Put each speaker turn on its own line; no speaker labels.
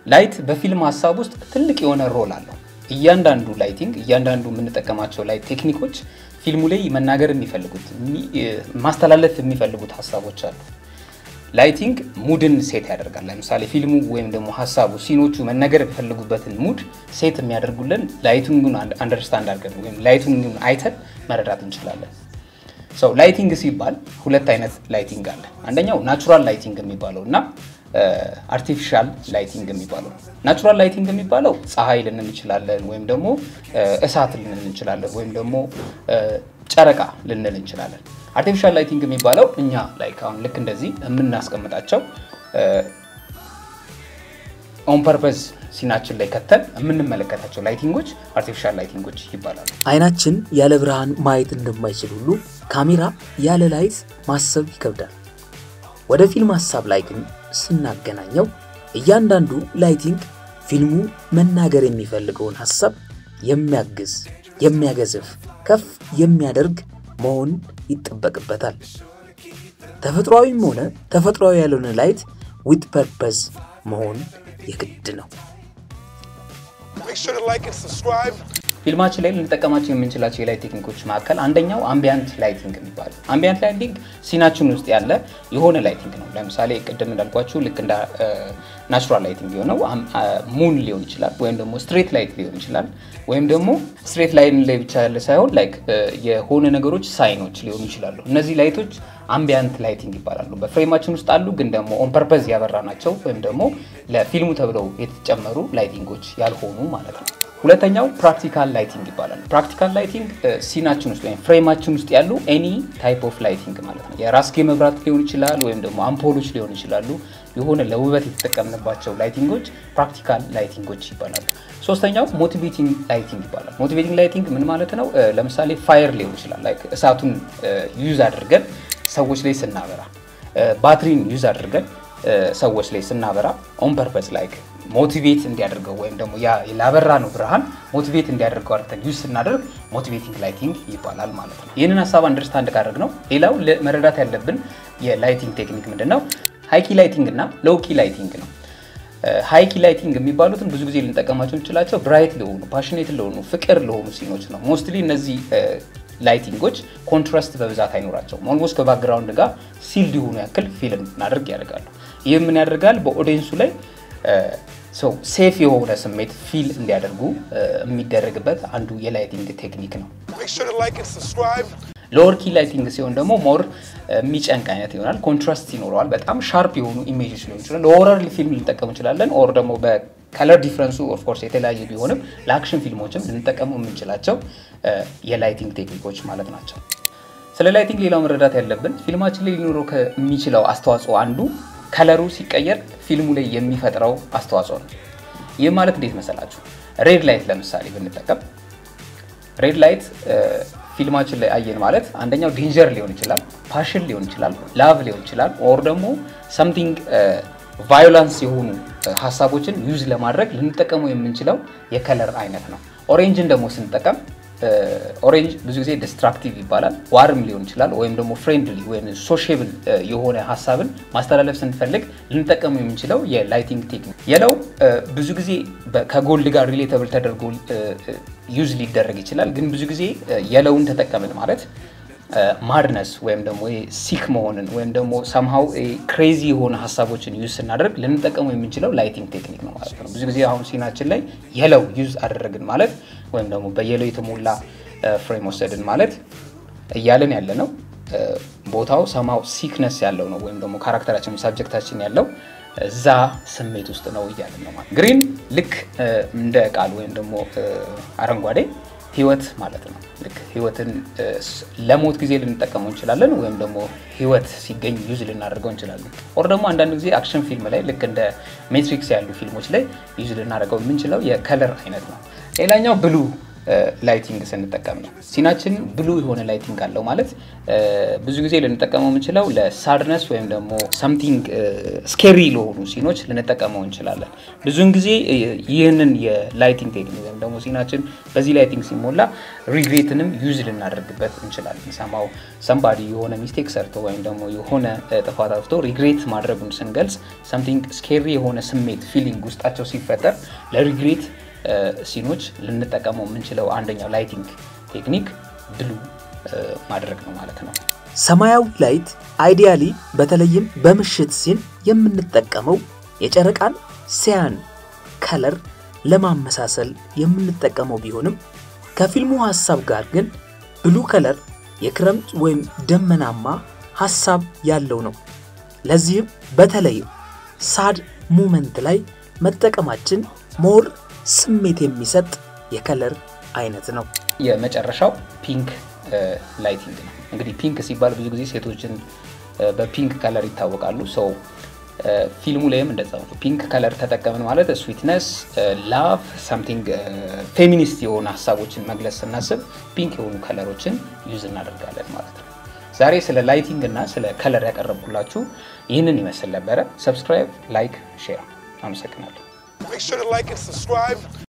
ላይት በፊልም ሀሳብ ውስጥ ትልቅ የሆነ ሮል አለው። እያንዳንዱ ላይቲንግ እያንዳንዱ የምንጠቀማቸው ላይት ቴክኒኮች ፊልሙ ላይ መናገር የሚፈልጉት ማስተላለፍ የሚፈልጉት ሀሳቦች አሉ። ላይቲንግ ሙድን ሴት ያደርጋል። ለምሳሌ ፊልሙ ወይም ደግሞ ሀሳቡ ሲኖቹ መነገር የሚፈልጉበትን ሙድ ሴት የሚያደርጉልን ላይቲንጉን አንደርስታንድ አድርገን ወይም ላይቲንጉን አይተን መረዳት እንችላለን። ሰው ላይቲንግ ሲባል ሁለት አይነት ላይቲንግ አለ። አንደኛው ናቹራል ላይቲንግ የሚባለው እና አርቲፊሻል ላይቲንግ የሚባለው ነው። ናቹራል ላይቲንግ የሚባለው ፀሐይ ልንል እንችላለን፣ ወይም ደግሞ እሳት ልንል እንችላለን፣ ወይም ደግሞ ጨረቃ ልንል እንችላለን። አርቲፊሻል ላይቲንግ የሚባለው እኛ ላይክ አሁን ልክ እንደዚህ የምናስቀምጣቸው ኦን ፐርፐዝ ሲናችን ላይ ከተን የምንመለከታቸው ላይቲንጎች አርቲፊሻል ላይቲንጎች ይባላሉ።
አይናችን ያለ ብርሃን ማየት እንደማይችል ሁሉ ካሜራ ያለ ላይት ማሰብ ይከብዳል። ወደ ፊልም ሀሳብ ላይ ግን ስናገናኘው እያንዳንዱ ላይቲንግ ፊልሙ መናገር የሚፈልገውን ሀሳብ የሚያግዝ፣ የሚያገዝፍ፣ ከፍ የሚያደርግ መሆን ይጠበቅበታል። ተፈጥሯዊም ሆነ ተፈጥሯዊ ያልሆነ ላይት ዊት ፐርፐዝ መሆን የግድ ነው።
ፊልማችን ላይ ልንጠቀማቸው የምንችላቸው የላይት ቴክኒኮች መካከል አንደኛው አምቢያንት ላይቲንግ የሚባለው። አምቢያንት ላይቲንግ ሲናችን ውስጥ ያለ የሆነ ላይቲንግ ነው። ለምሳሌ ቅድም እንዳልኳችሁ ልክ እንደ ናቹራል ላይቲንግ የሆነው ሙን ሊሆን ይችላል፣ ወይም ደግሞ ስትሬት ላይት ሊሆን ይችላል፣ ወይም ደግሞ ስትሬት ላይን ላይ ብቻ ያለ ሳይሆን ላይክ የሆነ ነገሮች ሳይኖች ሊሆኑ ይችላሉ። እነዚህ ላይቶች አምቢያንት ላይቲንግ ይባላሉ። በፍሬማችን ውስጥ አሉ፣ ግን ደግሞ ኦን ፐርፐዝ ያበራ ናቸው፣ ወይም ደግሞ ለፊልሙ ተብለው የተጨመሩ ላይቲንጎች ያልሆኑ ማለት ነው። ሁለተኛው ፕራክቲካል ላይቲንግ ይባላል። ፕራክቲካል ላይቲንግ ሲናችን ውስጥ ወይም ፍሬማችን ውስጥ ያሉ ኤኒ ታይፕ ኦፍ ላይቲንግ ማለት ነው። የራስጌ መብራት ሊሆን ይችላል፣ ወይም ደግሞ አምፖሎች ሊሆን ይችላሉ። የሆነ ለውበት የተጠቀምንባቸው ላይቲንጎች ፕራክቲካል ላይቲንጎች ይባላሉ። ሶስተኛው ሞቲቬቲንግ ላይቲንግ ይባላል። ሞቲቬቲንግ ላይቲንግ ምን ማለት ነው? ለምሳሌ ፋየር ሊሆን ይችላል። ላይክ እሳቱን ዩዝ አድርገን ሰዎች ላይ ስናበራ፣ ባትሪን ዩዝ አድርገን ሰዎች ላይ ስናበራ ኦን ፐርፐስ ላይክ ሞቲቬት እንዲያደርገው ወይም ደግሞ ላበራ ነው ብርሃን ሞቲቬት እንዲያደርገው አድርገን ዩዝ ስናደርግ ሞቲቬቲንግ ላይቲንግ ይባላል ማለት ነው። ይህንን ሀሳብ አንደርስታንድ ካደረግ ነው ሌላው መረዳት ያለብን የላይቲንግ ቴክኒክ ምንድን ነው? ሃይኪ ላይቲንግ እና ሎውኪ ላይቲንግ ነው። ሃይኪ ላይቲንግ የሚባሉትን ብዙ ጊዜ ልንጠቀማቸው እንችላቸው ብራይት ለሆኑ ፓሽኔት ለሆኑ ፍቅር ለሆኑ ሲኖች ነው። ሞስትሊ እነዚህ ላይቲንጎች ኮንትራስት በብዛት አይኖራቸውም። ኦልሞስት ከባክግራውንድ ጋር ሲልድ የሆኑ ያክል ፊልም እናደርግ ያደርጋሉ። ይህ ምን ያደርጋል? በኦዲየንሱ ላይ ሰው ሴፍ የሆነ ስሜት ፊል እንዲያደርጉ የሚደረግበት አንዱ የላይቲንግ ቴክኒክ ነው። ሎወር ኪ ላይቲንግ ሲሆን ደግሞ ሞር የሚጨንቅ አይነት ይሆናል። ኮንትራስት ይኖረዋል። በጣም ሻርፕ የሆኑ ኢሜጆች ሊሆን ይችላል። ለሆረር ፊልም ልንጠቀም እንችላለን። ኦር ደግሞ በከለር ዲፍረንሱ ኦፍኮርስ የተለያየ ቢሆንም ለአክሽን ፊልሞችም ልንጠቀሙ የምንችላቸው የላይቲንግ ቴክኒኮች ማለት ናቸው። ስለ ላይቲንግ ሌላው መረዳት ያለብን ፊልማችን ላይ ሊኖረው ከሚችለው አስተዋጽኦ አንዱ ከለሩ ሲቀየር ፊልሙ ላይ የሚፈጥረው አስተዋጽኦ ነው። ይህ ማለት እንዴት መሰላችሁ? ሬድ ላይት ለምሳሌ ብንጠቀም ሬድ ላይት ፊልማችን ላይ አየን ማለት አንደኛው ዴንጀር ሊሆን ይችላል፣ ፓሽን ሊሆን ይችላል፣ ላቭ ሊሆን ይችላል፣ ኦር ደግሞ ሰምቲንግ ቫዮላንስ የሆኑ ሀሳቦችን ዩዝ ለማድረግ ልንጠቀመው የምንችለው የከለር አይነት ነው። ኦሬንጅን ደግሞ ስንጠቀም ኦሬንጅ ብዙ ጊዜ ዲስትራክቲቭ ይባላል። ዋርም ሊሆን ይችላል ወይም ደግሞ ፍሬንድሊ ወይም ሶሽብል የሆነ ሀሳብን ማስተላለፍ ስንፈልግ ልንጠቀሙ የምንችለው የላይቲንግ ቴክኒክ። የለው ብዙ ጊዜ ከጎልድ ጋር ሪሌተብል ተደርጎ ዩዝ ሊደረግ ይችላል። ግን ብዙ ጊዜ የለውን ተጠቀምን ማለት ማድነስ ወይም ደግሞ ሲክ መሆንን ወይም ደግሞ ሰምሃው ክሬዚ የሆነ ሀሳቦችን ዩዝ ስናደርግ ልንጠቀሙ የምንችለው ላይቲንግ ቴክኒክ ነው ማለት ነው። ብዙ ጊዜ አሁን ሲናችን ላይ የለው ዩዝ አደረግን ማለት ወይም ደግሞ በየለው የተሞላ ፍሬም ወሰድን ማለት እያለን ያለ ነው ቦታው ሰማው ሲክነስ ያለው ነው ወይም ደግሞ ካራክተራችን ሳብጀክታችን ያለው እዛ ስሜት ውስጥ ነው እያለን ነው ማለት። ግሪን ልክ እንደ ቃል ወይም ደግሞ አረንጓዴ ህይወት ማለት ነው። ልክ ህይወትን ለሞት ጊዜ ልንጠቀመው እንችላለን፣ ወይም ደግሞ ህይወት ሲገኝ ዩዝ ልናደርገው እንችላለን። ኦር ደግሞ አንዳንድ ጊዜ አክሽን ፊልም ላይ ልክ እንደ ሜትሪክስ ያሉ ፊልሞች ላይ ዩዝ ልናደርገው የምንችለው የከለር አይነት ነው። ሌላኛው ብሉ ላይቲንግ ስንጠቀም ነው። ሲናችን ብሉ የሆነ ላይቲንግ አለው ማለት ብዙ ጊዜ ልንጠቀመው የምንችለው ለሳድነስ ወይም ደግሞ ሰምቲንግ ስኬሪ ለሆኑ ሲኖች ልንጠቀመው እንችላለን። ብዙውን ጊዜ ይህንን የላይቲንግ ቴክኒክ ወይም ደግሞ ሲናችን በዚህ ላይቲንግ ሲሞላ ሪግሬትንም ዩዝ ልናደርግበት እንችላለን። ሰማው ሰምባዲ የሆነ ሚስቴክ ሰርቶ ወይም ደግሞ የሆነ ጥፋት አጥፍቶ ሪግሬት ማድረጉን ስንገልጽ ሰምቲንግ ስኬሪ የሆነ ስሜት ፊሊንግ ውስጣቸው ሲፈጠር ለሪግሬት ሲኖች ልንጠቀመው የምንችለው አንደኛው ላይቲንግ ቴክኒክ ብሉ ማድረግ ነው ማለት ነው።
ሰማያዊ ላይት አይዲያሊ በተለይም በምሽት ሲን የምንጠቀመው የጨረቃን ሲያን ከለር ለማመሳሰል የምንጠቀመው ቢሆንም ከፊልሙ ሀሳብ ጋር ግን ብሉ ከለር የክረምት ወይም ደመናማ ሀሳብ ያለው ነው። ለዚህም በተለይም ሳድ ሙመንት ላይ መጠቀማችን ሞር ስሜት የሚሰጥ የከለር አይነት ነው።
የመጨረሻው ፒንክ ላይቲንግ ነው። እንግዲህ ፒንክ ሲባል ብዙ ጊዜ ሴቶችን በፒንክ ከለር ይታወቃሉ። ሰው ፊልሙ ላይም እንደዛ ነው። ፒንክ ከለር ተጠቀምን ማለት ስዊትነስ፣ ላቭ፣ ሳምቲንግ ፌሚኒስት የሆኑ ሀሳቦችን መግለጽ ስናስብ ፒንክ የሆኑ ከለሮችን ዩዝ እናደርጋለን ማለት ነው። ዛሬ ስለ ላይቲንግ እና ስለ ከለር ያቀረብኩላችሁ ይህንን ይመስል ነበረ። ሰብስክራይብ፣ ላይክ፣ ሼር። አመሰግናለሁ።
Make sure to like and subscribe.